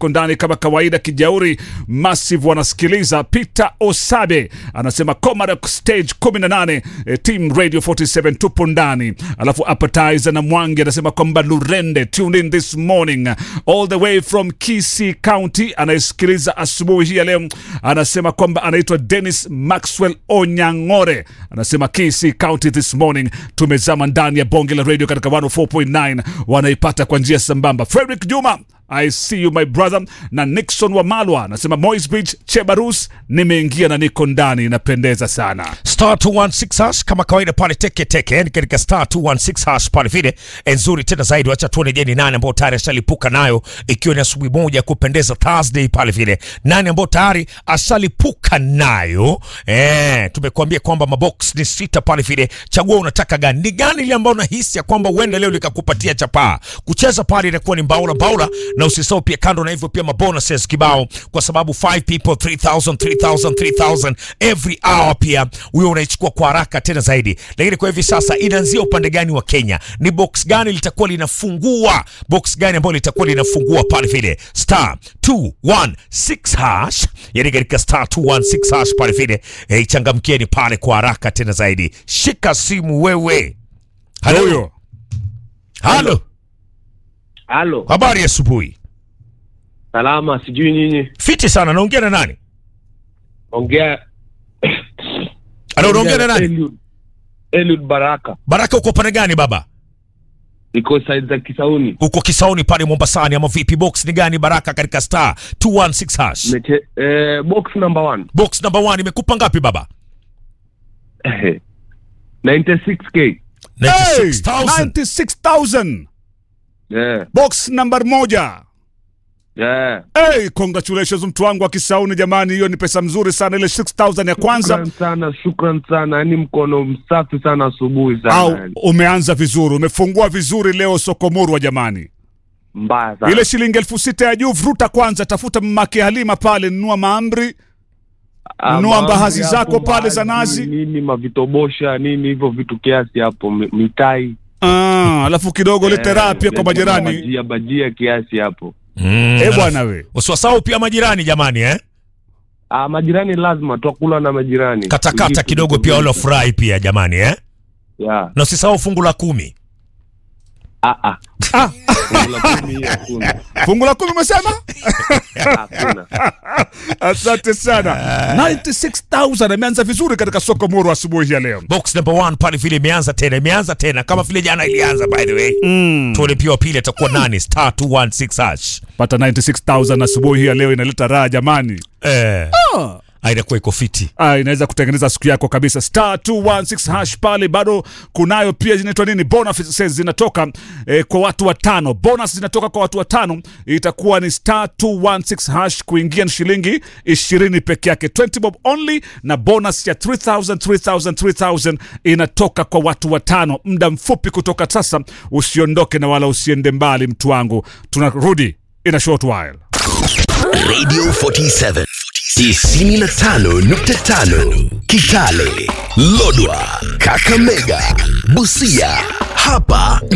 niko ndani kama kawaida. Kijauri Massive wanasikiliza. Peter Osabe anasema Comaroc stage 18 eh, team radio 47 tupo ndani. Alafu appetizer na Mwangi anasema kwamba Lurende tuned in this morning all the way from Kisii County, anayesikiliza asubuhi hii ya leo, anasema kwamba anaitwa Dennis Maxwell Onyang'ore, anasema Kisii County this morning. Tumezama ndani ya bonge la radio katika 104.9 wanaipata kwa njia sambamba. Frederick Juma I see you my brother, na Nixon wa Malwa anasema Moisbridge Chebarus, nimeingia na niko ndani, inapendeza sana. star 216 hash kama kawaida pale teke teke, yani katika star 216 hash pale vile nzuri tena zaidi. Wacha tuone, je, ni nani ambao tayari ashalipuka nayo, ikiwa ni asubuhi moja ya kupendeza Thursday pale vile, nani ambao tayari ashalipuka nayo. Eh, tumekuambia kwamba mabox ni sita pale vile, chagua unataka gani, ni gani ile ambayo unahisi ya kwamba uende leo likakupatia chapaa. Kucheza pale inakuwa ni mbaula mbaula, na usisahau pia, kando na hivyo, pia mabonuses kibao, kwa sababu 5 people 3000 3000 3000 every hour, pia huyo unaichukua kwa haraka tena zaidi. Lakini kwa hivi sasa inaanzia upande gani wa Kenya? Ni box gani litakuwa linafungua, box gani ambayo litakuwa linafungua pale vile star 216 hash, yani katika star 216 hash pale vile eh, ichangamkieni pale kwa haraka tena zaidi. Shika simu wewe. Halo, Huyo halo, Halo, habari ya asubuhi. salama. Sijui nyinyi, Fiti sana, naongea na nani? ongea Halo, unaongea na nani? Eliud, Eliud Baraka, Baraka, uko upande gani baba? iko side za Kisauni. Uko Kisauni pale Mombasani ama vipi? Box ni gani Baraka katika star 216 hash? Meche, eh, box number one Box number 1 imekupa ngapi baba? 96k. Hey, 96,000. 96,000 Yeah, box number moja. yeah. Hey, congratulations mtu wangu wa Kisauni jamani, hiyo ni pesa mzuri sana, ile 6000 ya kwanza. Shukran sana, shukran sana, yaani mkono msafi sana asubuhi sana, Au yani. umeanza vizuri, umefungua vizuri leo Sokomurwa jamani. mbaya sana. Ile shilingi elfu sita ya juu vuruta kwanza, tafuta mamake Halima pale, nunua maamri Ah, nunua mahamri mbahazi hapo, zako pale za mbaazi, nazi. nini mavitobosha nini hivyo vitu kiasi hapo, mi- mitai Ah, alafu kidogo lete raha pia kwa Eh, majirani. bajia bajia kiasi hapo. Mm, Eh bwana we, usiwasahau pia majirani jamani eh? Ah, majirani lazima twakula na majirani. Katakata Vitu kidogo vitu pia vingi. wala furahi pia jamani eh? Yeah. Na usisahau fungu la kumi. Ah, ah. Ah. Fungu la kumi hiyo hakuna. fungu la kumi umesema? Hakuna. Asante sana. 96,000 ameanza vizuri katika soko muru asubuhi ya leo. Box number 1 pale vile imeanza tena, imeanza tena kama vile jana ilianza by the way. Mm. Tuone pia wa pili atakuwa nani? Star 216 hash. Pata 96,000 asubuhi ya leo inaleta raha jamani. Eh. Ah, inakuwa iko fiti. Ah, inaweza kutengeneza siku yako kabisa. Star 216 hash pale bado kunayo pia zinaitwa nini? Bonuses zinatoka eh, kwa watu watano. Bonus zinatoka kwa watu watano. Itakuwa ni star 216 hash kuingia ni shilingi 20 peke yake. 20 bob only na bonus ya 3000 3000 3000 inatoka kwa watu watano. Muda mfupi kutoka sasa, usiondoke na wala usiende mbali mtu wangu. Tunarudi in a short while. Radio 47 95.5 Kitale, Lodwa, Kakamega, Busia. Hapa